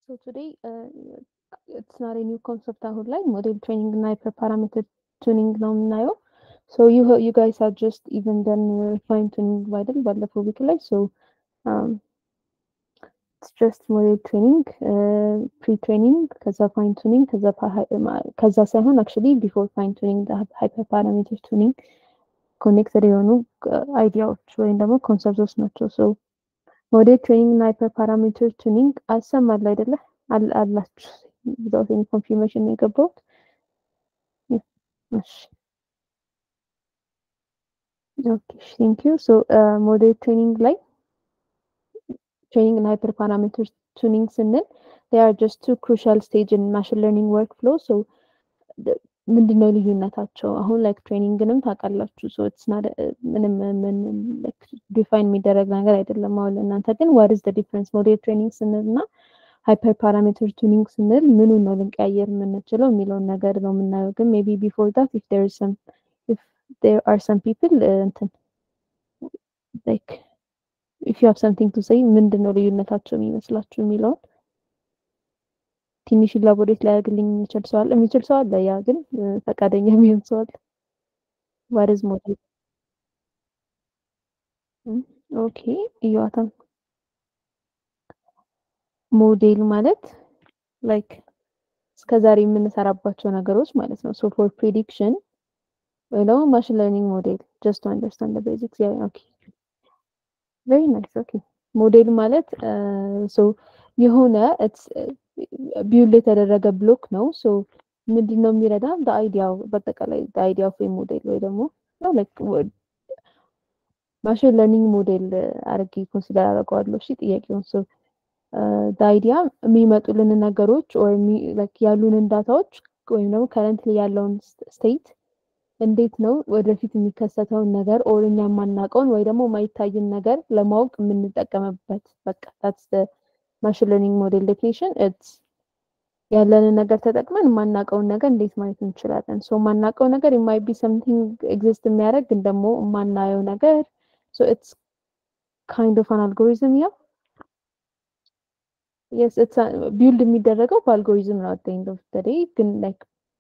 So today, uh, it's not a new concept አሁን ላይ ሞዴል ትሬኒንግ እና ሃይፐር ፓራሜትር ቱኒንግ ነው የምናየው። ሶ ዩ ዩ ጋይስ ሃቭ ጀስት ኢቨን ደን ፋይን ቱኒንግ አይደል ባለፈው ዊክ ላይ ሶ ኢትስ ጀስት ሞዴል ትሬኒንግ ፕሪ ትሬኒንግ ከዛ ፋይን ቱኒንግ ከዛ ከዛ ሳይሆን አክቹሊ ቢፎር ፋይን ቱኒንግ ሃይፐር ፓራሜትር ቱኒንግ ኮኔክትድ የሆኑ አይዲያዎች ወይም ደግሞ ኮንሰፕቶች ናቸው። ሶ ሞዴል ትሬኒንግ እና ሃይፐር ፓራሜትር ቱኒንግ አሰማል አይደለ አላችሁ ዊዛውት ኤኒ ኮንፊርሜሽን ነው የገባሁት። እሺ ኦኬ ቴንክ ዩ ሶ ሞዴል ትሬኒንግ ላይ ትሬኒንግ እና ሃይፐር ፓራሜትር ቱኒንግ ስንል they are just two crucial stage in machine learning workflow so ምንድን ነው ልዩነታቸው? አሁን ላይክ ትሬኒንግንም ታውቃላችሁ ሶ ኢትስ ናት ምንም ምን ዲፋይን የሚደረግ ነገር አይደለም። አሁን ለእናንተ ግን ዋት ኢዝ ዘ ዲፍረንስ ሞዴል ትሬኒንግ ስንል እና ሃይፐር ፓራሜትር ቱኒንግ ስንል ምኑን ነው ልንቀያየር የምንችለው የሚለውን ነገር ነው የምናየው። ግን ሜቢ ቢፎር ዳት ኢፍ ዴር ኢዝ ሰም ኢፍ ዴር አር ሰም ፒፕል እንትን ላይክ ኢፍ ዩ ሃቭ ሰምቲንግ ቱ ሴይ ምንድን ነው ልዩነታቸው የሚመስላችሁ የሚለውን ትንሽ ኢላቦሬት ሊያደርግልኝ የሚችል ሰው አለ የሚችል ሰው አለ። ያ ግን ፈቃደኛ የሚሆን ሰው አለ። ዋት ኢዝ ሞዴል? ኦኬ እዩዋታም ሞዴል ማለት ላይክ እስከዛሬ የምንሰራባቸው ነገሮች ማለት ነው። ሶ ፎር ፕሪዲክሽን ወይ ደግሞ ማሽን ለርኒንግ ሞዴል ጀስት ቱ አንደርስታንድ ቤዚክስ ያ ኦኬ ቬሪ ናይስ ኦኬ ሞዴል ማለት ሶ የሆነ ቢውል የተደረገ ብሎክ ነው። ሶ ምንድን ነው የሚረዳ አይዲያው በአጠቃላይ አይዲያ ኦፍ ሞዴል ወይ ደግሞ ላይክ ማሽን ለርኒንግ ሞዴል አድርጌ ኮንሲደር አደርገዋለሁ። እሺ ጥያቄውን ሶ አይዲያ የሚመጡልን ነገሮች ያሉንን ዳታዎች ወይም ደግሞ ከረንት ያለውን ስቴት እንዴት ነው ወደፊት የሚከሰተውን ነገር ኦር እኛ የማናውቀውን ወይ ደግሞ የማይታይን ነገር ለማወቅ የምንጠቀምበት በቃ ታትስ ማሽን ለርኒንግ ሞዴል ዴፊኒሽን ኢትስ ያለንን ነገር ተጠቅመን የማናውቀውን ነገር እንዴት ማየት እንችላለን። ሶ የማናውቀው ነገር የማይቢ ሰምቲንግ ኤግዚስት የሚያደርግ ግን ደግሞ የማናየው ነገር ሶ ኢትስ ካይንድ ኦፍ አን አልጎሪዝም ያ የስ ኢትስ ቢልድ የሚደረገው በአልጎሪዝም ነው። አት ኤንድ ኦፍ ዘ ዴይ ግን ላይክ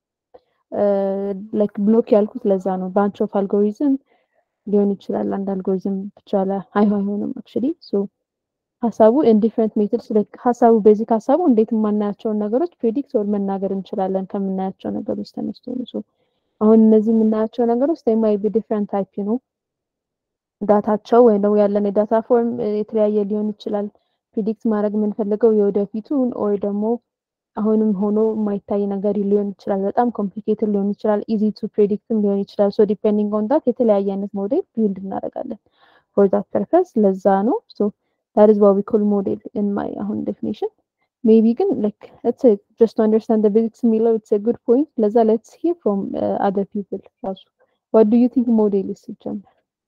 ላይክ ብሎክ ያልኩት ለዛ ነው። ባንች ኦፍ አልጎሪዝም ሊሆን ይችላል። አንድ አልጎሪዝም ብቻ ላይ አይሆንም አክቹሊ ሶ ሀሳቡ ኢን ዲፍረንት ሜትድስ ሀሳቡ ቤዚክ ሀሳቡ እንዴት የማናያቸውን ነገሮች ፕሬዲክት ወር መናገር እንችላለን ከምናያቸው ነገሮች ተነስቶ ነው። ሶ አሁን እነዚህ የምናያቸው ነገሮች ማይ ቢ ዲፍረንት ታይፕ ነው ዳታቸው ወይም ደግሞ ያለን የዳታ ፎርም የተለያየ ሊሆን ይችላል። ፕሪዲክት ማድረግ የምንፈልገው የወደፊቱን ኦር ደግሞ አሁንም ሆኖ የማይታይ ነገር ሊሆን ይችላል። በጣም ኮምፕሊኬትድ ሊሆን ይችላል። ኢዚ ቱ ፕሬዲክትም ሊሆን ይችላል። ሶ ዲፔንዲንግ ኦን ዳት የተለያየ አይነት ሞዴል ቢልድ እናደርጋለን ፎር ዳት ፐርፐስ ለዛ ነው ሶ that is what we call model in my own definition. Maybe can like let's say just to understand the basics Milo, it's a good point. Let's let's hear from uh, other people also. What do you think model is ሲጀመር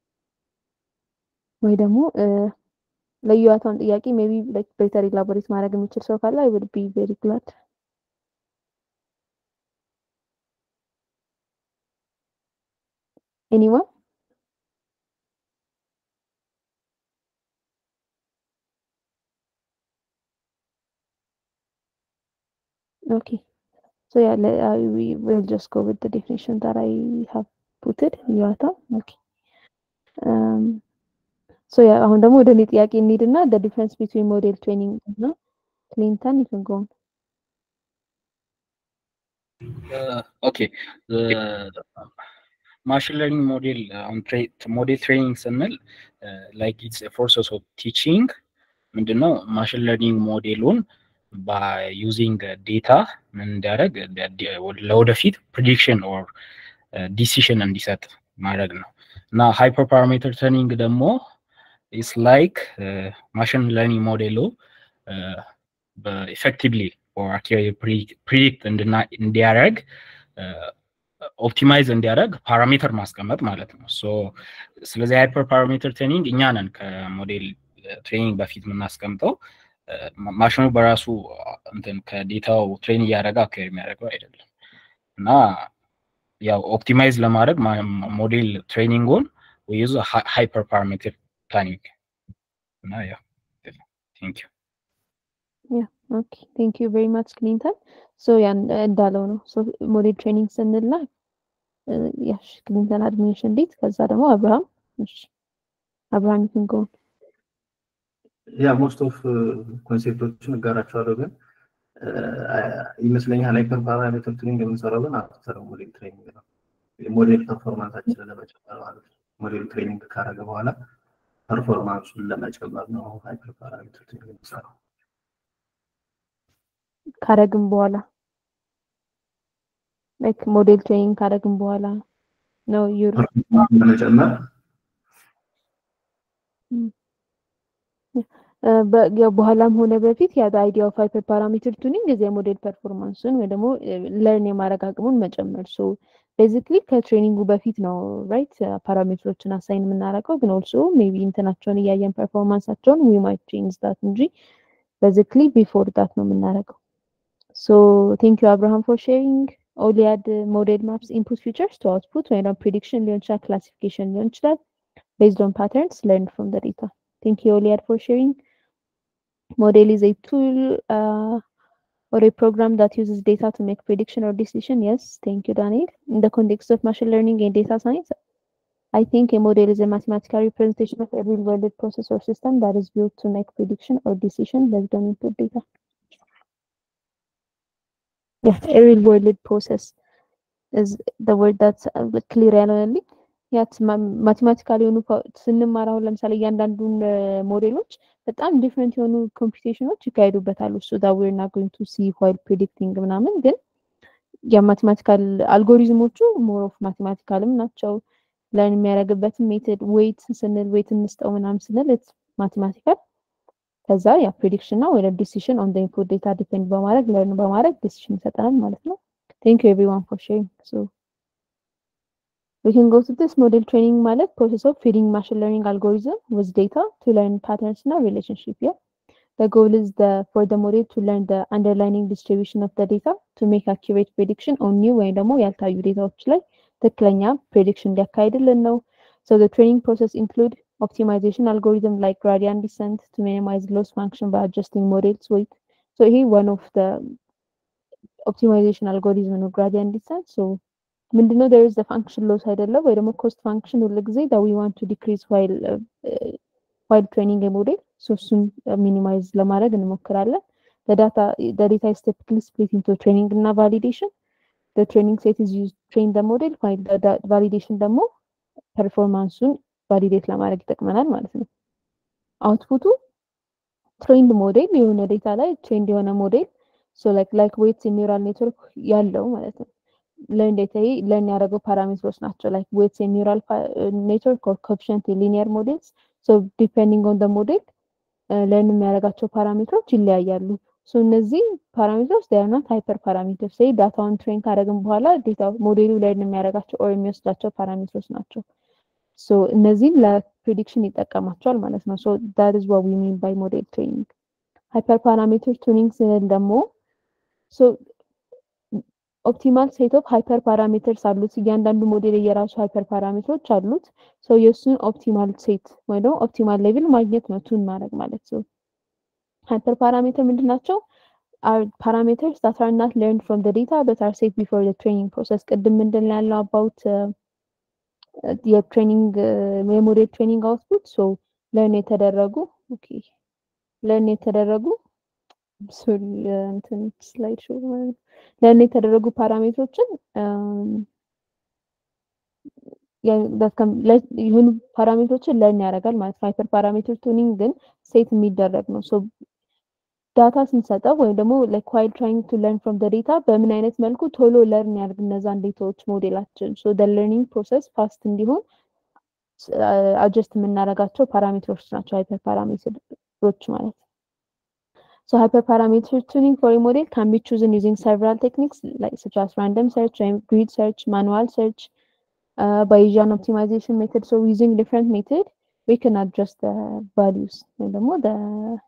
ወይ ደግሞ ለዩዋታውን ጥያቄ ሜቢ ላይክ ቤተር ኢላቦሬት ማድረግ የሚችል ሰው ካለ አይ ውድ ቢ ቬሪ ግላድ ኤኒዋን Okay. So yeah, let, uh, we will just go with the definition that I have put it. Yuata. Okay. Um, so yeah, አሁን ደግሞ ወደ እኔ ጥያቄ እንሂድና the difference between model training እና ክሊንተን you can go on. Uh, okay. The machine learning model on model training ስንል like it's a process of teaching ምንድነው ማሽን ለርኒንግ ሞዴሉን በዩዚንግ ዴታ ምን እንዲያደርግ ለወደፊት ፕሪዲክሽን ኦር ዲሲሽን እንዲሰጥ ማድረግ ነው እና ሃይፐር ፓራሜትር ትሬኒንግ ደግሞ ኢስ ላይክ ማሽን ለርኒንግ ሞዴሉ በኢፌክቲቭሊ ፕሪዲክት እንዲያደርግ ኦፕቲማይዝ እንዲያደርግ ፓራሜትር ማስቀመጥ ማለት ነው። ሶ ስለዚህ ሃይፐር ፓራሜትር ትሬኒንግ እኛ ነን ከሞዴል ትሬኒንግ በፊት የምናስቀምጠው ማሽኑ በራሱ እንትን ከዴታው ትሬን እያደረገ አካሄድ የሚያደርገው አይደለም እና ያው ኦፕቲማይዝ ለማድረግ ሞዴል ትሬኒንጉን ዩዝ ሃይፐር ፓራሜትር ፕላኒንግ እና ያው ቴንክ ዩ ኦኬ ቴንክ ዩ ቬሪ ማች ክሊንተን ሶ ያን እንዳለው ነው ሶ ሞዴል ትሬኒንግ ስንላ ያሽ ክሊንተን አድሚኒሽን ሊድ ከዛ ደግሞ አብርሃም እሺ አብርሃም ይክን ጎ ያ ሞስት ኦፍ ኮንሴፕቶችን እጋራቸዋለሁ ግን ይመስለኛል ሃይፐር ፓራሜትር ትሬኒንግ የምንሰራው ግን አፍተር ሞዴል ትሬኒንግ ነው። ሞዴል ፐርፎርማንሳችንን ለመጨመር ማለት ነው። ሞዴል ትሬኒንግ ካረገ በኋላ ፐርፎርማንሱን ለመጨመር ነው ሃይፐር ፓራሜትር ትሬኒንግ የምንሰራው። ካረግም በኋላ ላይክ ሞዴል ትሬኒንግ ካረግም በኋላ ነው ዩር ለመጨመር በኋላም ሆነ በፊት ያ አይዲያ ኦፍ ሃይፐር ፓራሜትር ቱኒንግ እዚያ ሞዴል ፐርፎርማንሱን ወይ ደግሞ ለርን የማድረግ አቅሙን መጨመር ሶ ቤዚክሊ ከትሬኒንጉ በፊት ነው ራይት ፓራሜትሮችን አሳይን የምናደርገው ግን ኦልሶ ሜቢ እንትናቸውን እያየን ፐርፎርማንሳቸውን ዊ ማይት ቼንጅ ዳት እንጂ ቤዚክሊ ቢፎር ዳት ነው የምናደርገው ሶ ቴንክ ዩ አብርሃም ፎር ሼሪንግ ኦሊያድ ሞዴል ማፕስ ኢንፑት ፊቸርስ ቱ አውትፑት ወይ ደግሞ ፕሪዲክሽን ሊሆን ይችላል ክላሲፊኬሽን ሊሆን ይችላል ቤዝድ ኦን ፓተርንስ ለርን ፍሮም ደ ዴታ ቴንክ ዩ ኦሊያድ ፎር ሼሪንግ Model is a tool uh, or a program that uses data to make prediction or decision. Yes, thank you, Daniel. In the context of machine learning and data science, I think a model is a mathematical representation of a real-world process or system that is built to make prediction or decision based on input data. Yeah, a real-world process is the word that's uh, clear only. ያት ማቴማቲካል የሆኑ ስንማር አሁን ለምሳሌ እያንዳንዱን ሞዴሎች በጣም ዲፍረንት የሆኑ ኮምፒቴሽኖች ይካሄዱበታል። እሱ ዳ ዌር ና ጎይንግ ቱ ሲ ዋይል ፕሪዲክቲንግ ምናምን ግን የማቴማቲካል አልጎሪዝሞቹ ሞር ኦፍ ማቴማቲካልም ናቸው። ለርን የሚያደርግበትን ሜትድ ዌይት ስንል ዌይት እንስጠው ምናምን ስንል ኢትስ ማቴማቲካል ከዛ ያ ፕሪዲክሽን እና ወደ ዲሲሽን ኦን ኢንፑት ዴታ ዲፔንድ በማድረግ ለርን በማድረግ ዲሲሽን ይሰጠናል ማለት ነው። ቴንክ ዩ ኤቭሪዋን ፎር ሼሪንግ ሶ We can go to this model training ማለት process of feeding machine learning algorithm with data to learn patterns እና relationship yeah the goal is the for the model to learn the underlying distribution of the data to make accurate prediction on new ወይም ደግሞ ያልታዩ ዴታዎች ላይ ትክክለኛ prediction ሊያካሂድልን ነው so the training process include optimization algorithm like gradient descent to minimize loss function by adjusting models weight so ይሄ one of the optimization algorithm ነው gradient descent so ምንድነው there is the function loss አይደለም ወይ ደግሞ cost function ሁሉ ጊዜ that we want to decrease while uh, uh, while training a model so እሱን ሚኒማይዝ ለማድረግ እንሞክራለን the data the data is typically split into training እና validation the training set is used to train the model while the, the validation ደግሞ ፐርፎርማንሱን ቫሊዴት ለማድረግ ይጠቅመናል ማለት ነው አውትፑቱ ትሬንድ ሞዴል የሆነ ዴታ ላይ ትሬንድ የሆነ ሞዴል ሶ ላይክ ላይክ ዌትስ ኒውራል ኔትወርክ ያለው ማለት ነው ለርን ዴታ ለርን ያደረገው ፓራሜትሮች ናቸው ላይክ ዌትስ ኒውራል ኔትወርክ ኦር ኮኤፊሽንት ሊኒየር ሞዴልስ ሶ ዲፔንዲንግ ኦን ደ ሞዴል ለርን የሚያደርጋቸው ፓራሜትሮች ይለያያሉ ሶ እነዚህ ፓራሜትሮች ዴይ አር ናት ሃይፐር ፓራሜትሮች ሴይ ዳታውን ትሬን ካደረግን በኋላ ዴታ ሞዴሉ ለርን የሚያደርጋቸው ኦር የሚወስዳቸው ፓራሜትሮች ናቸው ሶ እነዚህን ለፕሪዲክሽን ይጠቀማቸዋል ማለት ነው ሶ ዳት ኢዝ ዋት ዊ ሚን ባይ ሞዴል ትሬኒንግ ሃይፐር ፓራሜትር ቱኒንግ ስንል ደግሞ ሶ ኦፕቲማል ሴት ኦፍ ሃይፐር ፓራሜትርስ አሉት እያንዳንዱ ሞዴል የራሱ ሃይፐር ፓራሜትሮች አሉት ሶ የእሱን ኦፕቲማል ሴት ወይ ደግሞ ኦፕቲማል ሌቭል ማግኘት ነው ቱን ማድረግ ማለት ነው ሃይፐር ፓራሜትር ምንድን ናቸው are parameters that are not learned from the data but are set before the training process ቅድም ምንድን ያለው about የትሬኒንግ የሞዴል ትሬኒንግ አውትፑት ሶ ለርን የተደረጉ ኦኬ ለርን የተደረጉ እንትን ስላይድ ሾው ለርን የተደረጉ ፓራሜትሮችን የሆኑ ፓራሜትሮችን ለርን ያደርጋል ማለት ነው ሃይፐር ፓራሜትር ቱኒንግ ግን ሴት የሚደረግ ነው ሶ ዳታ ስንሰጠው ወይም ደግሞ ላይክ ዋይል ትራይንግ ቱ ለርን ፍሮም ደ ዴታ በምን አይነት መልኩ ቶሎ ለርን ያደርግ እነዛን ዴታዎች ሞዴላችን ሶ ደ ለርኒንግ ፕሮሰስ ፋስት እንዲሆን አጀስት የምናደርጋቸው ፓራሜትሮች ናቸው ሃይፐር ፓራሜትሮች ማለት So hyperparameter tuning for a model can be chosen using several techniques like such as random search, grid search, manual search, uh, Bayesian optimization method. So using different method, we can adjust the values and the more the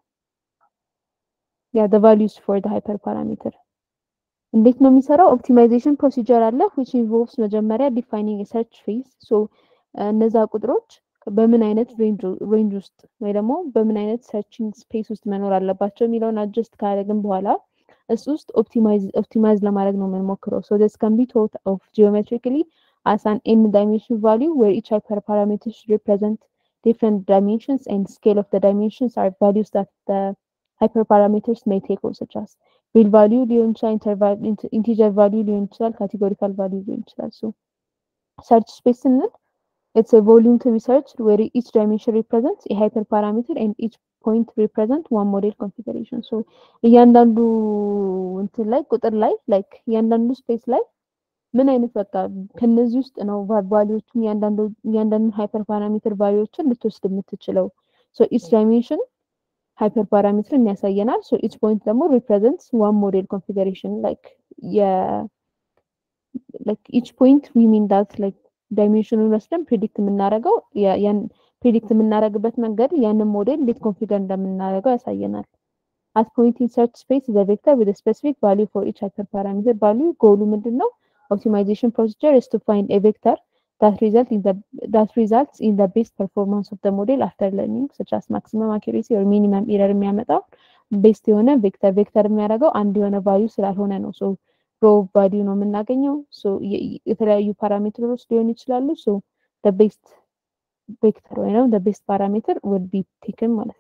yeah the values for the hyperparameter. እንዴት ነው የሚሰራው ኦፕቲማይዜሽን ፕሮሲጀር አለ which involves መጀመሪያ ዲፋይኒንግ ሰርች ፌዝ ሶ እነዛ ቁጥሮች በምን አይነት ሬንጅ ውስጥ ወይ ደግሞ በምን አይነት ሰርችንግ ስፔስ ውስጥ መኖር አለባቸው የሚለውን አጀስት ካደረግን በኋላ እሱ ውስጥ ኦፕቲማይዝ ለማድረግ ነው የምንሞክረው። ሶ ዲስ ካን ቢ ቶት ኦፍ ጂኦሜትሪካሊ as an n dimension value where each hyperparameter should represent different dimensions and scale of the dimensions are values that the hyperparameters may take on such as real value ሊሆን ይችላል ኢንቲጀር ቫሊዩ ሊሆን ይችላል ካቴጎሪካል ቫሊዩ ሊሆን ይችላል ሶ ሰርች ስፔስ ስንል it's a volume to be searched where each dimension represents a hyperparameter and each point represent one model configuration so እያንዳንዱ እንትን ላይ ቁጥር ላይ ላይክ እያንዳንዱ ስፔስ ላይ ምን አይነት በቃ ከነዚህ ውስጥ ነው ቫሊዎችን እያንዳንዱ ሃይፐር ፓራሜትር ቫሊዎችን ልትወስድ የምትችለው ሶ ኢች ዳይሜንሽን ሃይፐር ፓራሜትርን ያሳየናል ሶ ኢች ፖይንት ደግሞ ሪፕሬዘንትስ ዋን ሞዴል ኮንፊገሬሽን ላይክ የ ላይክ ኢች ፖይንት ዊ ሚን ዳት ላይክ ዳይሜንሽኑን ወስደን ፕሪዲክት የምናደርገው ያን ፕሪዲክት የምናደርግበት መንገድ ያንን ሞዴል እንዴት ኮንፊገር እንደምናደርገው ያሳየናል። አት ፖይንት ኢን ሰርች ስፔስ ዘ ቬክተር ዊዝ ስፔሲፊክ ቫሊዩ ፎር ኢች ሃይፐር ፓራሜትር ቫሊዩ ጎሉ ምንድን ነው? ኦፕቲማይዜሽን ፕሮሲጀር is to find a vector that result in the that results in the best performance of the model after learning such as maximum accuracy or minimum error የሚያመጣው ቤስት የሆነ ቬክተር ቬክተር የሚያደርገው አንድ የሆነ ቫሊዩ ስላልሆነ ነው። ሶ ሮ ቫሊዩ ነው የምናገኘው። ሶ የተለያዩ ፓራሜትሮች ሊሆኑ ይችላሉ። ሶ the best ቬክተር ወይ ነው the best parameter would be taken ማለት ነው።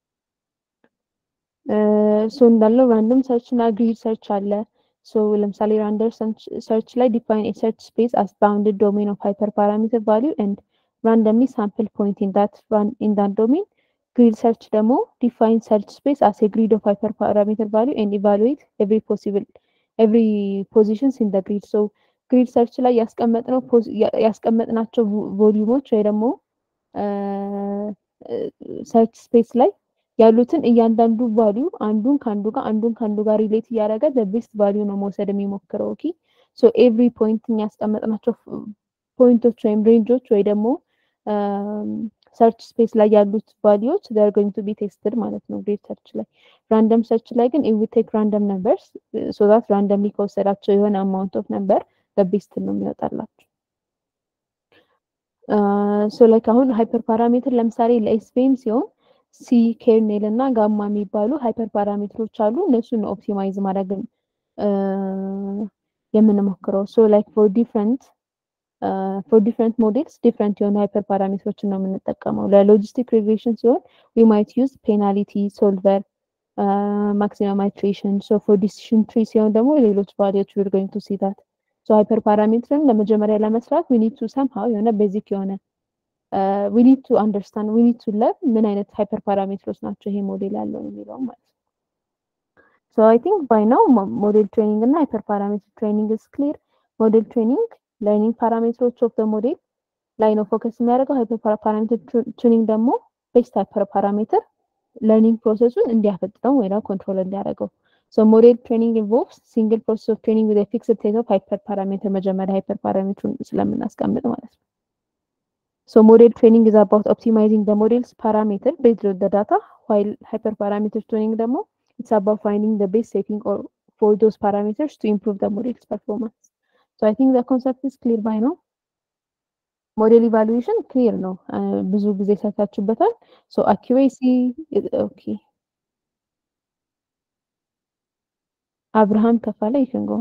ሶ እንዳለው ራንደም ሰርች እና ግሪድ ሰርች አለ። ሶ ለምሳሌ ራንደም ሰርች ላይ ዲፋይን ኤ ሰርች ስፔስ አስ ባውንድድ ዶሜን ኦፍ ሃይፐር ፓራሜትር ቫሊዩ ኤንድ ራንደምሊ ሳምፕል ፖይንት ኢን ዳት ኢን ዳት ዶሜን ግሪድ ሰርች ደግሞ ዲፋይን ሰርች ስፔስ አስ ኤ ግሪድ ኦፍ ሃይፐር ፓራሜትር ቫሊዩ ኤንድ ኢቫሉዌት ኤቭሪ ፖሲብል ኤቭሪ ፖዚሽንስ ኢን ደ ግሪድ ሶ ግሪድ ሰርች ላይ ያስቀመጥነው ያስቀመጥናቸው ቮሊዩሞች ወይ ደግሞ ሰርች ስፔስ ላይ ያሉትን እያንዳንዱ ቫሊዩ አንዱን ከአንዱ ጋር አንዱን ከአንዱ ጋር ሪሌት እያደረገ በቤስት ቫሊዩ ነው መውሰድ የሚሞክረው። ኦኬ ሶ ኤቭሪ ፖይንት የሚያስቀመጥናቸው ፖይንቶች ወይም ሬንጆች ወይ ደግሞ ሰርች ስፔስ ላይ ያሉት ቫሊዩዎች ዜር ጎይንግ ቱ ቢ ቴስትድ ማለት ነው ግሬድ ሰርች ላይ። ራንደም ሰርች ላይ ግን ኢዊ ቴክ ራንደም ነምበርስ ሶ ዛት ራንደምሊ ከወሰዳቸው የሆነ አማውንት ኦፍ ነምበር በቤስት ነው የሚወጣላቸው። ሶ ላይክ አሁን ሃይፐር ፓራሜትር ለምሳሌ ለኤስፒኤም ሲሆን ሲ ኬርኔል እና ጋማ የሚባሉ ሃይፐር ፓራሜትሮች አሉ። እነሱን ኦፕቲማይዝ ማድረግ የምንሞክረው ሶ ላይክ ፎር ዲፍረንት ፎር ዲፍረንት ሞዴልስ ዲፍረንት የሆኑ ሃይፐር ፓራሜትሮችን ነው የምንጠቀመው። ለሎጂስቲክ ሪግሬሽን ሲሆን ዊ ማይት ዩዝ ፔናሊቲ ሶልቨር ማክሲመም አይትሬሽን ሶ ፎር ዲሲሽን ትሪ ሲሆን ደግሞ ሌሎች ቫሊዎች ዊር ጎይንግ ቱ ሲ ዳት ሶ ሃይፐር ፓራሜትርን ለመጀመሪያ ለመስራት ዊ ኒድ ቱ ሰምሃው የሆነ ቤዚክ የሆነ ዊ ኒድ ቱ አንደርስታንድ ዊ ኒድ ቱ ለርን ምን አይነት ሃይፐር ፓራሜትሮች ናቸው ይሄ ሞዴል ያለው የሚለው ማለት ነው። ሶ አይ ቲንክ ባይ ናው ሞዴል ትሬኒንግ እና ሃይፐር ፓራሜትር ትሬኒንግ ኢዝ ክሊር። ሞዴል ትሬኒንግ ለርኒንግ ፓራሜትሮች ኦፍ ዘ ሞዴል ላይ ነው ፎከስ የሚያደርገው። ሃይፐር ፓራሜትር ቱኒንግ ደግሞ ቤስት ሃይፐር ፓራሜትር ለርኒንግ ፕሮሰሱን እንዲያፈጥነው ወይ ደግሞ ኮንትሮል እንዲያደርገው። ሶ ሞዴል ትሬኒንግ ኢንቮልቭስ ሲንግል ፕሮሰስ ኦፍ ትሬኒንግ ዊዝ ፊክስድ ሴት ኦፍ ሃይፐር ፓራሜትር መጀመሪያ ሃይፐር ፓራሜትሩን ስለምናስቀምጥ ማለት ነው። So model training is about optimizing the model's parameter based on the data, while hyperparameter tuning demo, it's about finding the best setting or for those parameters to improve the model's performance. So I think the concept is clear by now. ሞዴል ኢቫሉዌሽን ክሊር ነው። ብዙ ጊዜ ሰርታችሁበታል። ሶ አኪሬሲ ኦኬ። አብርሃም ከፋለ ይክንጎን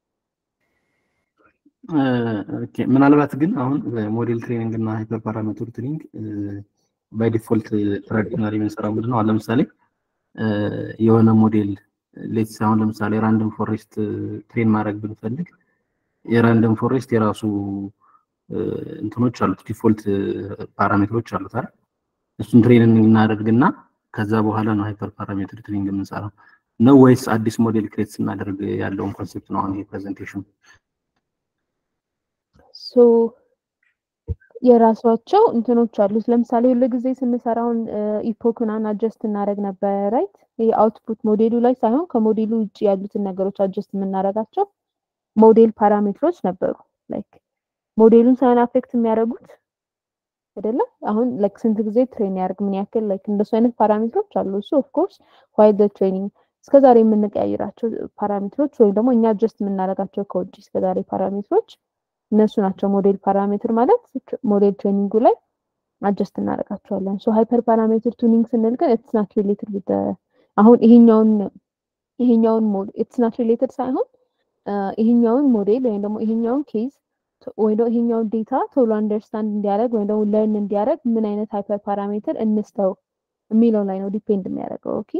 ምናልባት ግን አሁን ሞዴል ትሬኒንግ እና ሃይፐር ፓራሜትር ትሬኒንግ ባይ ዲፎልት ትራዲሽናል የምንሰራው ምንድን ነው? ለምሳሌ የሆነ ሞዴል ሌትስ አሁን ለምሳሌ ራንደም ፎሬስት ትሬን ማድረግ ብንፈልግ የራንደም ፎሬስት የራሱ እንትኖች አሉት፣ ዲፎልት ፓራሜትሮች አሉት አይደል? እሱን ትሬኒንግ እናደርግና ከዛ በኋላ ነው ሃይፐር ፓራሜትር ትሬኒንግ የምንሰራው ነው ወይስ አዲስ ሞዴል ክሬት ስናደርግ ያለውን ኮንሴፕት ነው አሁን ይሄ ፕሬዘንቴሽን? ሶ የራሷቸው እንትኖች አሉት። ለምሳሌ ሁሉ ጊዜ ስንሰራውን ኢፖክናን አጀስት እናደረግ ነበረ ራይት። ይህ አውትፑት ሞዴሉ ላይ ሳይሆን ከሞዴሉ ውጭ ያሉትን ነገሮች አጀስት የምናደርጋቸው ሞዴል ፓራሜትሮች ነበሩ። ላይክ ሞዴሉን ሳይሆን አፌክት የሚያደርጉት አይደለም። አሁን ላይክ ስንት ጊዜ ትሬን ያደርግ ምን ያክል ላይክ እንደሱ አይነት ፓራሜትሮች አሉ። እሱ ኦፍኮርስ ዋይል ትሬኒንግ እስከዛሬ የምንቀያይራቸው ፓራሜትሮች ወይም ደግሞ እኛ አጀስት የምናደርጋቸው ከውጭ እስከዛሬ ፓራሜትሮች እነሱ ናቸው ሞዴል ፓራሜትር ማለት ሞዴል ትሬኒንጉ ላይ አጀስት እናደርጋቸዋለን። ሶ ሃይፐር ፓራሜትር ቱኒንግ ስንል ግን ኢትስ ናት ሪሌትድ ዊዝ አሁን ይሄኛውን ይሄኛውን ሞድ ኢትስ ናት ሪሌትድ ሳይሆን ይሄኛውን ሞዴል ወይም ደግሞ ይሄኛውን ኬዝ ወይ ደግሞ ይሄኛውን ዴታ ቶሎ አንደርስታንድ እንዲያደርግ ወይም ደግሞ ለርን እንዲያደርግ ምን አይነት ሃይፐር ፓራሜትር እንስተው የሚለው ላይ ነው ዲፔንድ የሚያደርገው። ኦኬ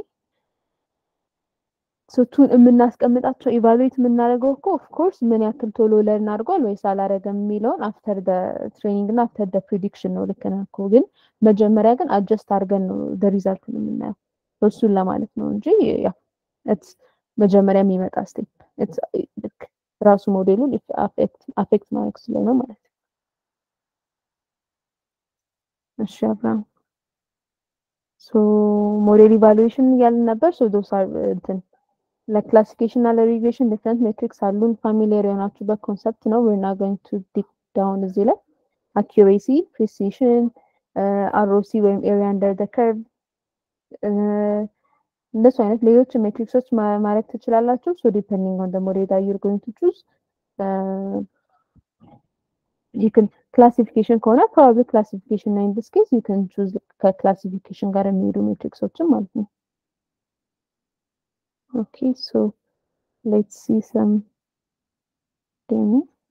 ሶቱን የምናስቀምጣቸው ኢቫሉዌት የምናደርገው እኮ ኦፍ ኮርስ ምን ያክል ቶሎ ለርን አድርጓል ወይስ አላረገም የሚለውን አፍተር ደ ትሬኒንግ እና አፍተር ደ ፕሪዲክሽን ነው። ልክ ነህ እኮ ግን መጀመሪያ ግን አጀስት አድርገን ነው ደ ሪዛልቱን የምናየው እሱን ለማለት ነው እንጂ ያው ኢትስ መጀመሪያ የሚመጣ ስቴፕ ልክ ራሱ ሞዴሉን አፌክት ማድረግ ስለሆነ ማለት ነው። እሺ አብርሃም ሶ ሞዴል ኢቫሉዌሽን እያልን ነበር። ሶ ዶስ አር እንትን ለክላሲፊኬሽን እና ለሪግሬሽን ዲፍረንት ሜትሪክስ አሉን። ፋሚሊየር የሆናችሁበት ኮንሰፕት ነው። ዌር ናት ጎይንግ ቱ ዲክ ዳውን እዚህ ላይ አኪሬሲ፣ ፕሪሲሽን፣ አርኦሲ ወይም ኤሪያ አንደር ደ ከርቭ እንደሱ አይነት ሌሎች ሜትሪክሶች ማድረግ ትችላላችሁ። ሶ ዲፔንዲንግ ኦን ደ ሞዴል ዳት ዩር ጎይንግ ቱ ቹዝ you can ክላሲፊኬሽን ከሆነ ፕሮባብሊ ክላሲፊኬሽን እና ኢን ዲስ ኬዝ ዩ ካን ቹዝ ከክላሲፊኬሽን ጋር የሚሄዱ ሜትሪክሶችን ማለት ነው። ኦኬ ሶ ሌትስ ሲ ሰም ዴሞ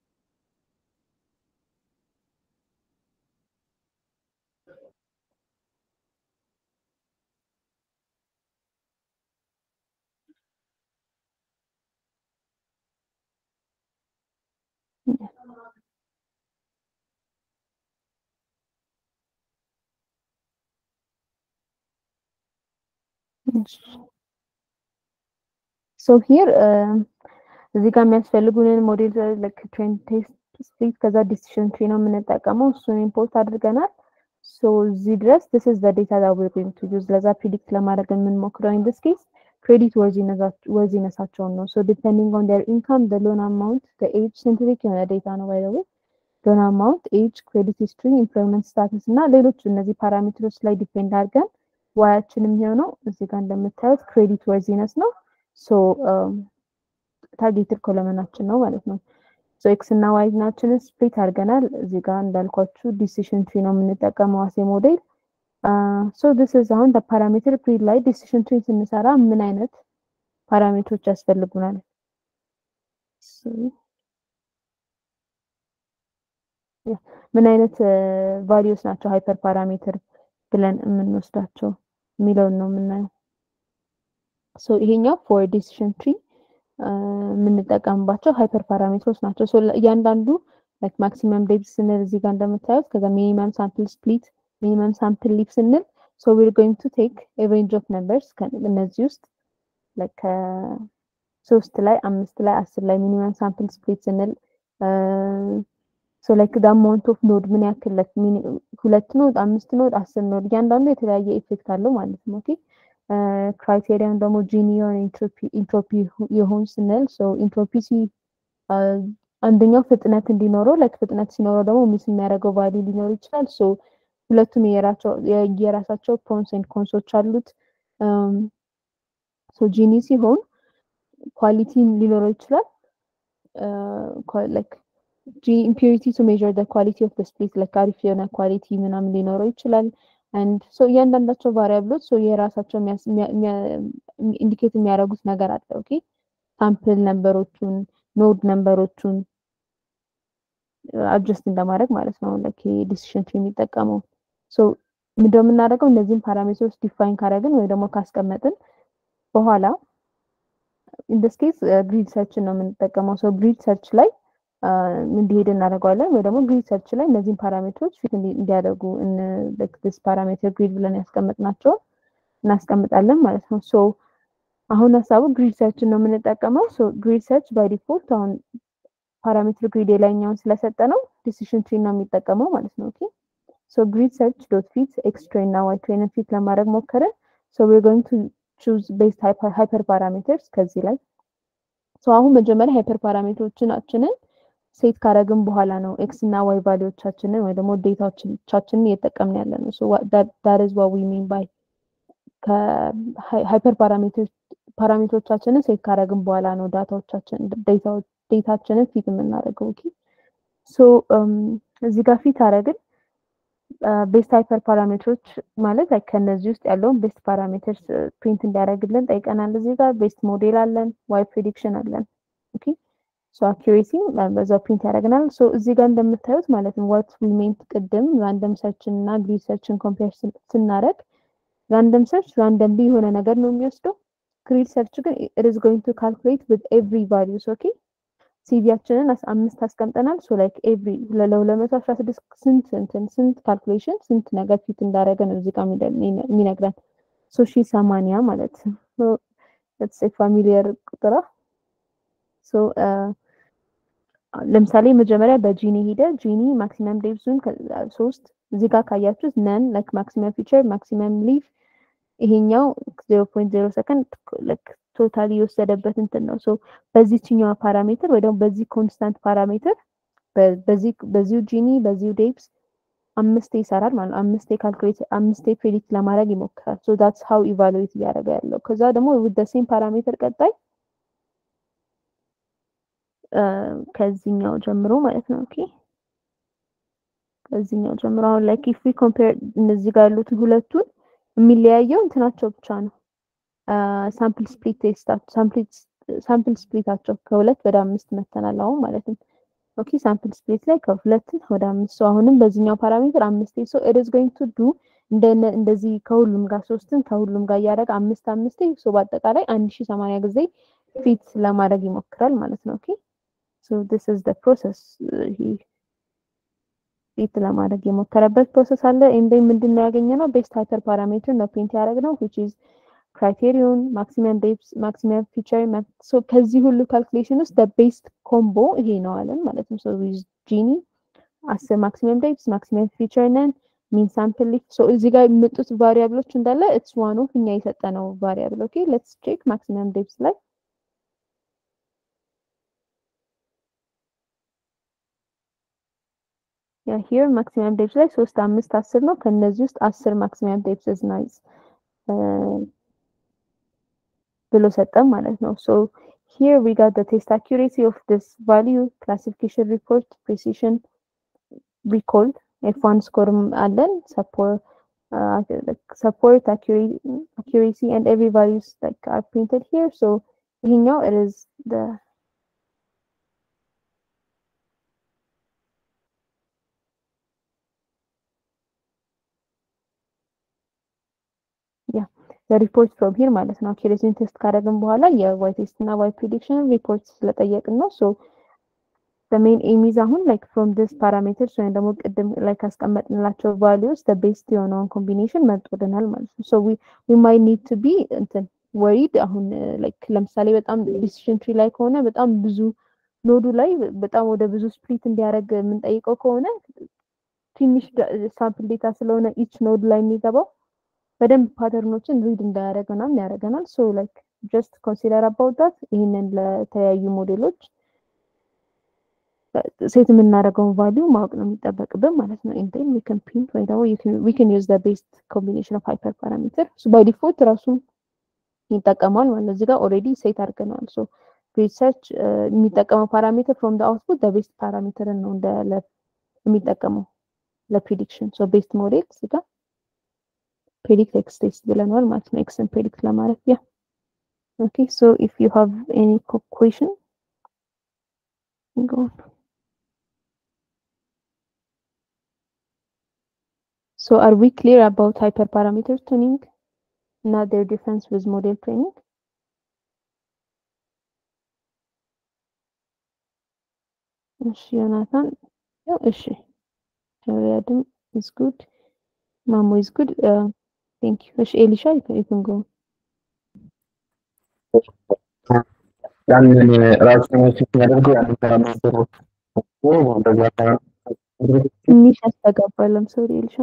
ሶ ሂር እዚህ ጋር የሚያስፈልጉንን ሞዴል ልክ ትሬንድ ቴስት ስፕሊት ከዛ ዲሲሽን ትሪ ነው የምንጠቀመው። እሱን ኢምፖርት አድርገናል። ሶ እዚህ ድረስ this is the data that we're going to use ለዛ ፕሪዲክት ለማድረግ የምንሞክረው in this case ክሬዲት ወርዚነሳቸውን ነው። ሶ ዲፔንዲንግ ኦን their income the loan amount the age ሲንትሪክ የሆነ ዴታ ነው by the way ሎን አማውንት ኤጅ ክሬዲት ሂስትሪ ኢምፕሎይመንት ስታተስ እና ሌሎች እነዚህ ፓራሜትሮች ላይ ዲፔንድ አድርገን ዋያችን የሚሆነው እዚህ ጋር እንደምታዩት ክሬዲት ወርዚነስ ነው። ሶ ታርጌትድ ኮለመናችን ነው ማለት ነው። ሶ ኤክስ እና ዋይ ናችንን ስፕሊት አድርገናል። እዚህ ጋር እንዳልኳችሁ ዲሲሽን ትሪ ነው የምንጠቀመው አሴ ሞዴል። ሶ ዲስ ኢዝ አሁን ፓራሜትር ፕሪ ላይ ዲሲሽን ትሪ ስንሰራ ምን አይነት ፓራሜትሮች ያስፈልጉናል? ምን አይነት ቫሊዩስ ናቸው ሃይፐር ፓራሜትር ብለን የምንወስዳቸው የሚለውን ነው የምናየው። ሶ ይሄኛው ፎር ዲሲሽን ትሪ የምንጠቀምባቸው ሃይፐር ፓራሜትሮች ናቸው። ሶ እያንዳንዱ ላይክ ማክሲመም ዴፕዝ ስንል እዚህ ጋር እንደምታዩት ከዛ ሚኒመም ሳምፕል ስፕሊት ሚኒመም ሳምፕል ሊፍ ስንል ሶ ዊር ጎይንግ ቱ ቴክ ኤ ሬንጅ ኦፍ ነምበርስ እነዚህ ውስጥ ላይክ ሶስት ላይ አምስት ላይ አስር ላይ ሚኒመም ሳምፕል ስፕሊት ስንል ሶ ላይክ ዳ አማውንት ኦፍ ኖድ ምን ያክል ሁለት ኖድ አምስት ኖድ አስር ኖድ እያንዳንዱ የተለያየ ኢፌክት አለው ማለት ነው። ኦኬ ክራይቴሪያን ደግሞ ጂኒየር ኢንትሮፒ ይሁን ስንል ሶ ኢንትሮፒ ሲ አንደኛው ፍጥነት እንዲኖረው ላይክ ፍጥነት ሲኖረው ደግሞ ሚስ የሚያደርገው ቫሊ ሊኖር ይችላል። ሶ ሁለቱም የራሳቸው ፕሮንስ ኤንድ ኮንሶች አሉት። ሶ ጂኒ ሲሆን ኳሊቲ ሊኖረው ይችላል ላይክ ኢምፒሪቲ ቱ ሜዥር ደ ኳሊቲ ኦፍ ደ ስፕሊት ላይክ አሪፍ የሆነ ኳሊቲ ምናምን ሊኖረው ይችላል። አንድ ሶ እያንዳንዳቸው ቫሪያብሎች ሶ የራሳቸው ኢንዲኬት የሚያደርጉት ነገር አለ። ኦኬ ሳምፕል ነምበሮቹን ኖድ ነምበሮቹን አድጀስት እንደማድረግ ማለት ነው። ላይክ ዲሲሽን ትሪ የሚጠቀመው ሶ ምንድነው የምናደርገው እነዚህን ፓራሜትሮች ዲፋይን ካደረግን ወይ ደግሞ ካስቀመጥን በኋላ ኢንደስ ኬስ ግሪድ ሰርችን ነው የምንጠቀመው። ሶ ግሪድ ሰርች ላይ እንዲሄድ እናደርገዋለን ወይ ደግሞ ግሪድ ሰርች ላይ እነዚህን ፓራሜትሮች ፊት እንዲያደርጉ ስ ፓራሜትር ግሪድ ብለን ያስቀመጥናቸውን እናስቀምጣለን ማለት ነው። ሶ አሁን ሀሳቡ ግሪድ ሰርችን ነው የምንጠቀመው። ሶ ግሪድ ሰርች ባይ ዲፎልት አሁን ፓራሜትር ግሪድ የላይኛውን ስለሰጠ ነው ዲሲሽን ትሪ ነው የሚጠቀመው ማለት ነው። ኦኬ ሶ ግሪድ ሰርች ዶት ፊት ኤክስ ትሬን እና ዋይ ትሬንን ፊት ለማድረግ ሞከርን። ሶ ዌር ጎይንግ ቱ ቹዝ ቤስድ ሃይፐር ፓራሜትርስ ከዚህ ላይ ሶ አሁን መጀመሪያ ሃይፐር ፓራሜትሮቻችንን ሴት ካረግን በኋላ ነው ኤክስ እና ዋይ ቫሊዎቻችንን ወይ ደግሞ ዴታዎቻችንን እየጠቀምን ያለ ነው። ሶ ዳት ኢዝ ዋት ዊ ሚን ባይ ከሃይፐር ፓራሜትሮቻችንን ሴት ካረግን በኋላ ነው ዳታዎቻችን ዴታችንን ፊት የምናደርገው። ኦኬ ሶ እዚህ ጋር ፊት አረግን ቤስት ሃይፐር ፓራሜትሮች ማለት ላይ ከነዚህ ውስጥ ያለውን ቤስት ፓራሜትርስ ፕሪንት እንዲያደርግልን ጠይቀናል። እዚህ ጋር ቤስት ሞዴል አለን፣ ዋይ ፕሪዲክሽን አለን። ኦኬ ሶ አኪሬሲ በዛው ፕሪንት ያደርገናል። ሶ እዚህ ጋር እንደምታዩት ማለት ነው ዋት ዊ ሜንት ቅድም ራንደም ሰርችን እና ግሪድ ሰርችን ኮምፔር ስናደርግ ራንደም ሰርች ራንደምሊ የሆነ ነገር ነው የሚወስደው። ግሪድ ሰርች ግን ኢት ኢዝ ጎይንግ ቱ ካልኩሌት ዊዝ ኤቭሪ ቫሊዩስ ኦኬ ሲቪያችንን አምስት አስቀምጠናል። ሶ ላይክ ኤቭሪ ለሁለት መቶ አስራ ስድስት ስንት እንትን ስንት ካልኩሌሽን ስንት ነገር ፊት እንዳደረገ ነው እዚህ ጋር የሚነግረን ሶ ሺ ሰማንያ ማለት ነው። ፋሚሊየር ቁጥራ ሶ ለምሳሌ መጀመሪያ በጂኒ ሄደ ጂኒ ማክሲመም ዴፕዙን ሶስት እዚህ ጋር ካያችሁት ነን ላይክ ማክሲመም ፊቸር ማክሲመም ሊቭ ይሄኛው ዜሮ ፖይንት ዜሮ ሰከንድ ቶታሊ የወሰደበት እንትን ነው። ሶ በዚህኛዋ ፓራሜትር ወይ ደግሞ በዚህ ኮንስታንት ፓራሜትር በዚህ በዚሁ ጂኒ በዚሁ ዴፕስ አምስቴ ይሰራል ማለት ነው። አምስቴ ካልኩሌት አምስቴ ፕሬዲክት ለማድረግ ይሞክራል። ሶ ዳትስ ሃው ኢቫሉዌት እያደረገ ያለው። ከዛ ደግሞ ዊዝ ዘ ሴም ፓራሜትር ቀጣይ ከዚህኛው ጀምሮ ማለት ነው። ኦኬ ከዚህኛው ጀምሮ አሁን ላይክ ኢፍ ዊ ኮምፔር እነዚህ ጋር ያሉትን ሁለቱን የሚለያየው እንትናቸው ብቻ ነው። ሳምፕል ስፕሊት ቴስታቸው ሳምፕል ስፕሊታቸው ከሁለት ወደ አምስት መተናል አሁን ማለት ነው። ኦኬ ሳምፕል ስፕሊት ላይ ከሁለት ወደ አምስት ሰው አሁንም በዚህኛው ፓራሜትር አምስት ሶ ኢት ኢዝ ጎይንግ ቱ ዱ እንደዚህ ከሁሉም ጋር ሶስትን ከሁሉም ጋር እያደረገ አምስት አምስት ሶ በአጠቃላይ አንድ ሺህ ሰማንያ ጊዜ ፊት ለማድረግ ይሞክራል ማለት ነው። ኦኬ ሶ ዲስ ኢዝ ዘ ፕሮሰስ ፊት ለማድረግ የሞከረበት ፕሮሰስ አለ። ኤንድ ምንድን ነው ያገኘነው? ቤስት ሃይፐር ፓራሜትር ነው ፕሪንት ያደረግነው which is ክራይቴሪዮን ማክሲመም ዴፕስ ማክሲመም ፊቸር ሶ ከዚህ ሁሉ ካልኩሌሽን ውስጥ ቤስት ኮምቦ ይሄ ነው አለን ማለት ነው። ሶ ዊዝ ጂኒ አስር ማክሲመም ዴፕስ ማክሲመም ፊቸር ነን ሚን ሳምፕል ሊፍ ሶ እዚህ ጋር የመጡት ቫሪያብሎች እንዳለ ኢትስ ዋን ኦፍ እኛ የሰጠነው ቫሪያብል ኦኬ ሌትስ ቼክ ማክሲመም ዴፕስ ላይ ያ ሂር ማክሲመም ዴፕስ ላይ ሶስት አምስት አስር ነው። ከነዚህ ውስጥ አስር ማክሲመም ዴፕስ ኢዝ ናይስ ብሎ ሰጠን ማለት ነው። ሶ ሂር ዊ ጋት ዘ ቴስት አኪሬሲ ኦፍ ዲስ ቫልዩ ክላሲፊኬሽን ሪፖርት ፕሪሲሽን ሪኮልድ ኤፍ ዋን ስኮርም አለን ሰፖርት አኪሬሲ ኤንድ ኤቭሪ ቫሉስ ላይክ አር ፕሪንትድ ሂር ሶ ይሄኛው ኢት ኢዝ ዘ ሪፖርት ፍሮም ሂር ማለት ነው። አኪሬሲን ቴስት ካደረግን በኋላ የዋይ ቴስት እና ዋይ ፕሪዲክሽን ሪፖርት ስለጠየቅን ነው። ሶ ሜን ኤሚዝ አሁን ላይክ ፍሮም ዲስ ፓራሜትርስ ወይም ደግሞ ቅድም ላይ ካስቀመጥንላቸው ቫሊዩስ ቤስት የሆነውን ኮምቢኔሽን መርጦልናል ማለት ነው። ሶ ዊ ማይ ኒድ ቱ ቢ እንትን ወሪድ አሁን ላይክ ለምሳሌ በጣም ዲሲሽን ትሪ ላይ ከሆነ በጣም ብዙ ኖዱ ላይ በጣም ወደ ብዙ ስፕሊት እንዲያደርግ የምንጠይቀው ከሆነ ትንሽ ሳምፕል ዴታ ስለሆነ ኢች ኖድ ላይ የሚገባው በደንብ ፓተርኖችን ሪድ እንዳያደርግ ምናምን ያደርገናል። ሶ ላይክ ጀስት ኮንሲደር አባውት ዳት ይህንን ለተለያዩ ሞዴሎች ሴት የምናደርገውን ቫሊዩ ማወቅ ነው የሚጠበቅብን ማለት ነው። ኢንቴን ዊ ካን ፕሪንት ወይ ደግሞ ዊ ካን ዩዝ ዘ ቤስት ኮምቢኔሽን ኦፍ ሃይፐር ፓራሜትር ባይ ዲፎልት ራሱ ይጠቀማል ማለት ነው። እዚህ ጋር ኦልሬዲ ሴት አድርገናል። ሶ ሪሰርች የሚጠቀመው ፓራሜትር ፍሮም ደ አውትፑት ደ ቤስት ፓራሜትርን ነው እንደ የሚጠቀመው ለፕሪዲክሽን ሶ ቤስት ሞዴል እዚህ ጋር predict x test ብለናል ማለት ነው። ኤክስን predict ለማድረግ ያ ኦኬ ሶ ኢፍ ዩ ሃቭ ኤኒ question go on. So are we clear about hyperparameter tuning እና their difference with model training? እሺ ዮናታን ያው እሺ ሪያድም is good ማሞ is good uh, thank you እሺ ኤሊሻ you can, you can go ያንን ራሱን የሚያደርገው ያንን ፓራሜትር ትንሽ ያስተጋባል I'm sorry ኤሊሻ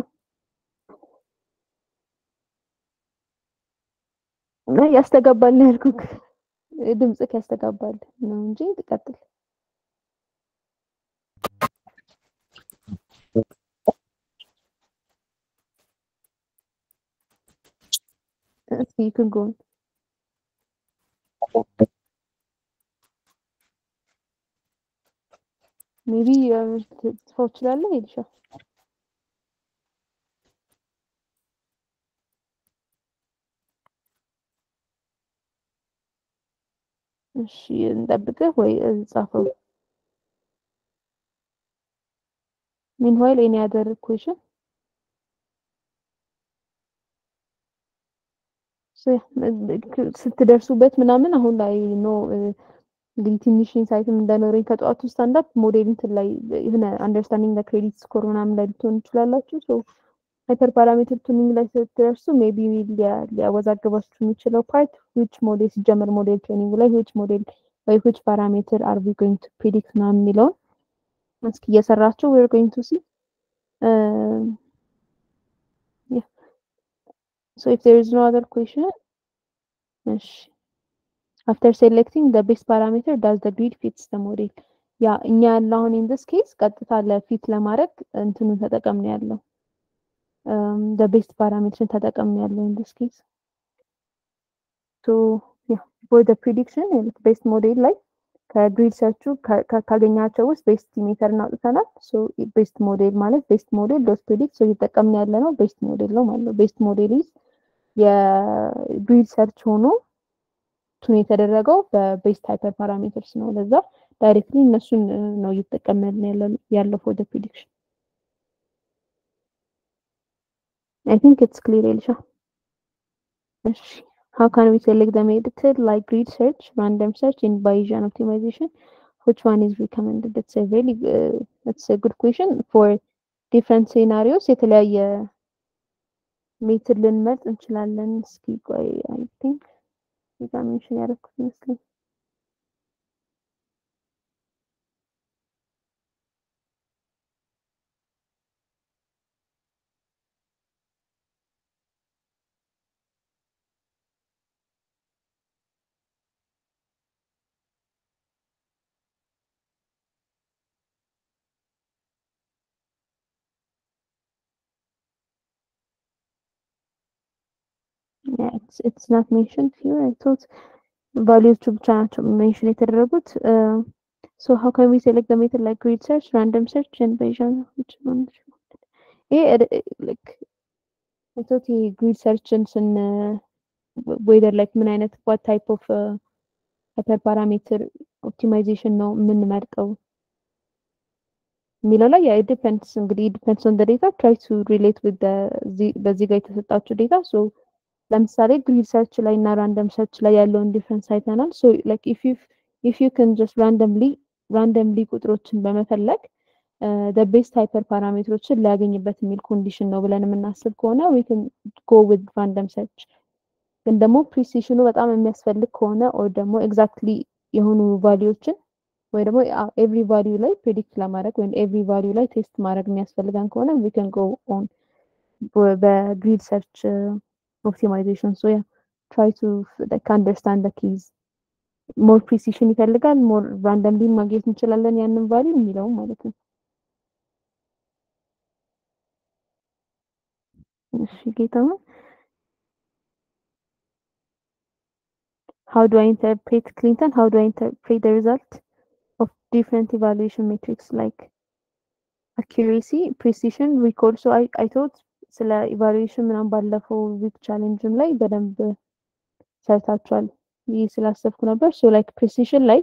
እና ያስተጋባል ነው ያልኩህ ድምፅህ ያስተጋባል ነው እንጂ ትቀጥል እስኪ you can go on. ሜቢ ትጽፈው ትችላለህ ኤሊሻ እሺ እንጠብቅህ ወይ ጻፈው። ሚንዋይል ኤኒ አደር ኩዌሽን ስትደርሱበት ምናምን አሁን ላይ ኖ እንግዲህ ትንሽ ኢንሳይትም እንደኖረኝ ከጠዋቱ ስታንዳፕ ሞዴል እንትን ላይ የሆነ አንደርስታንዲንግ ክሬዲት ስኮር ምናምን ላይ ልትሆን ትችላላችሁ። ሶ ሃይፐር ፓራሜትር ቱኒንግ ላይ ስትደርሱ ሜቢ ሊያወዛግባችሁ የሚችለው ፓርት ዊች ሞዴል ሲጀመር ሞዴል ትሬኒንግ ላይ ዊች ሞዴል ወይ ዊች ፓራሜትር አር ዊ ጎይንግ ቱ ፕሪዲክት ምናምን የሚለውን እስኪ እየሰራችሁ ዌር ጎይንግ ቱ ሲ So if there is no other question, እሺ after selecting the best parameter does the grid fits the model ያ እኛ ያለ አሁን in this case ቀጥታ ለፊት ለማድረግ እንትኑን ተጠቀምን ያለው the best parameter ተጠቀምን ያለው in this case so yeah for the prediction best model ላይ ከግሪድ ሰርቹ ካገኛቸው ውስጥ ቤስት ሜተር እናውጥተናል። ሶ ቤስት ሞዴል ማለት ቤስት ሞዴል ዶት ፕሪዲክት ሶ እየተጠቀምን ያለ ነው ቤስት ሞዴል ነው ማለት ነው። ቤስት ሞዴል ኢዝ የግሪድ ሰርች ሆኖ ቱን የተደረገው በቤስት ሃይፐር ፓራሜትርስ ነው። ለዛ ዳይሬክትሊ እነሱን ነው እየተጠቀምን ያለው ፎር ደ ፕሪዲክሽን። አይ ቲንክ ኢትስ ክሊር ኤልሻ። እሺ How can we select the method like grid search, random search, and Bayesian optimization? Which one is recommended? That's a very uh, that's a good question for different scenarios. የተለያየ ሜትድ ልንመርጥ እንችላለን። እስኪ ቆይ አይ ቲንክ እዛ ሜንሽን ያደረኩት ይመስለኝ Yeah, it's it's not mentioned here. I thought ቫሊዎቹ ብቻ ናቸው ሜንሽን የተደረጉት። So how can we select the method like grid search, random search, and Bayesian? Which one? ይሄ like I thought ይሄ grid searchን ስን whether like ምን አይነት what type of hyper parameter optimization ነው የምንመርጠው የሚለው ላይ ያ ዲፔንድስ እንግዲህ ዲፔንድስ ኦን ዴታ ትራይ ቱ ሪሌት ዊዝ በዚህ ጋር የተሰጣችሁ ዴታ ሶ ለምሳሌ ግሪድ ሰርች ላይ እና ራንደም ሰርች ላይ ያለውን ዲፍረንስ አይተናል። ሶ ላይክ ኢፍ ዩ ኢፍ ዩ ካን ጀስት ራንደምሊ ራንደምሊ ቁጥሮችን በመፈለግ ደ ቤስት ሃይፐር ፓራሜትሮችን ሊያገኝበት የሚል ኮንዲሽን ነው ብለን የምናስብ ከሆነ ዊ ካን ጎ ዊዝ ራንደም ሰርች። ግን ደግሞ ፕሪሲሽኑ በጣም የሚያስፈልግ ከሆነ ኦር ደግሞ ኤግዛክትሊ የሆኑ ቫሊዎችን ወይ ደግሞ ኤቭሪ ቫሊዩ ላይ ፕሬዲክት ለማድረግ ወይም ኤቭሪ ቫሊዩ ላይ ቴስት ማድረግ የሚያስፈልገን ከሆነ ዊ ካን ጎ ኦን በግሪድ ሰርች ኦፕቲማይዜሽን ሶ ያ ትራይ ቱ ላይክ አንደርስታንድ ዘ ኪዝ ሞር ፕሪሲሽን ይፈልጋል ሞር ራንደምሊ ማግኘት እንችላለን ያንን ቫሊዩ የሚለው ማለት ነው። እሺ ጌታሁን How do I interpret Clinton? How do I interpret the result of different evaluation metrics like accuracy, precision, recall? So I, I thought ስለ ኢቫሉዌሽን ምናምን ባለፈው ዊክ ቻሌንጅም ላይ በደንብ ሰርታችኋል ይህ ስላሰብኩ ነበር። ሶ ላይክ ፕሪሲሽን ላይ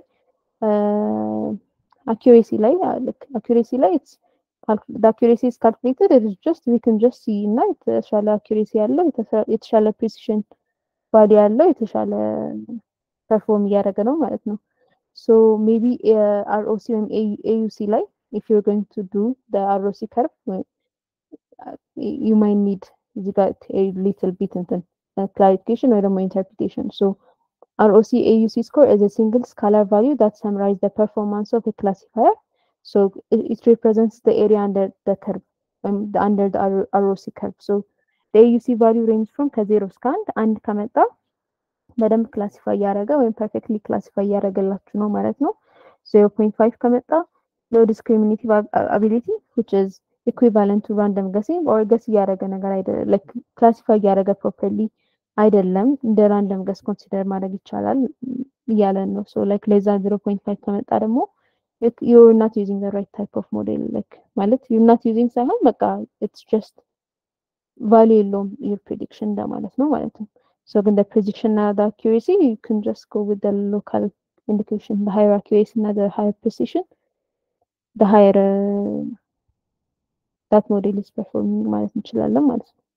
አኪሬሲ ላይ ልክ አኪሬሲ ላይ አኪሬሲ ኢዝ ካልኩሌትድ ኢት ኢዝ ጀስት ዊ ካን ጀስት ሲ እና የተሻለ አኪሬሲ ያለው የተሻለ ፕሪሲሽን ቫሊ ያለው የተሻለ ፐርፎርም እያደረገ ነው ማለት ነው። ሶ ሜቢ አርኦሲ ወይም ኤዩሲ ላይ ኢፍ ዩር ጎይንግ ቱ ዱ አርኦሲ ከርቭ you might need you got a little bit እንትን clarification ወይ ደግሞ interpretation. So ROC AUC score is a single scalar value that summarizes the performance of a classifier. So it, it represents the area under the curve, um, the, under the ROC curve. So the AUC value range from ከዜሮ እስከ አንድ አንድ ከመጣ በደንብ ክላሲፋይ እያደረገ ወይም ፐርፌክትሊ ክላሲፋይ እያደረገላችሁ ነው ማለት ነው። ዜሮ ፖይንት ፋይቭ ከመጣ ሎ ዲስክሪሚኔቲቭ አቢሊቲ which is ኢኩዊቫለንት ቱ ራንደም ገሲንግ ኦር ገስ እያደረገ ነገር አይደለም ላይክ ክላሲፋይ እያደረገ ፕሮፐርሊ አይደለም እንደ ራንደም ገስ ኮንሲደር ማድረግ ይቻላል እያለን ነው ሶ ላይክ ለዛ ዜሮ ፖይንት ፋይቭ ከመጣ ደግሞ ዩር ናት ዩዚንግ ዘ ራይት ታይፕ ኦፍ ሞዴል ላይክ ማለት ዩር ናት ዩዚንግ ሳይሆን በቃ ኢትስ ጀስት ቫሉ የለውም ዩር ፕሪዲክሽን እንደማለት ነው ማለት ነው ሶ ግን ፕሪዲክሽን እና አኪሬሲ ዩ ካን ጀስት ጎ ዊዝ ሎካል indication the hierarchy is እና the higher precision the higher uh, that model is performing ማለት እንችላለን ማለት ነው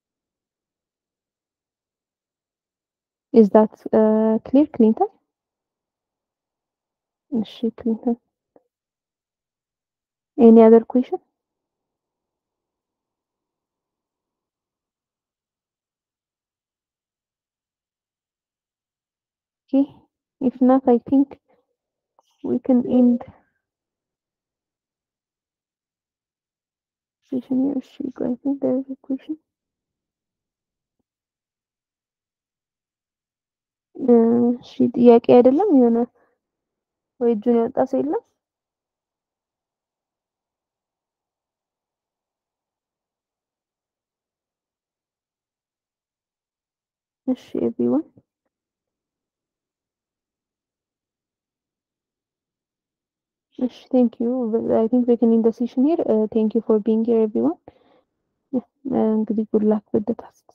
is that uh, clear ክሊንተን እሺ ክሊንተን any other question okay if not i think we can end session here She- i think there is a question እሺ ጥያቄ አይደለም የሆነ ወይ እጁን ያወጣ ሰው የለም እሺ ኤቭሪዋን እሺ ቴንክ ዩ አይ ቲንክ ዊ ካን ኢንድ ዘ ሴሽን ሂር ቴንክ ዩ ፎር ቢንግ ሂር ኤቭሪዋን እንግዲህ ጉድ ላክ ዊዝ ዘ ታስክ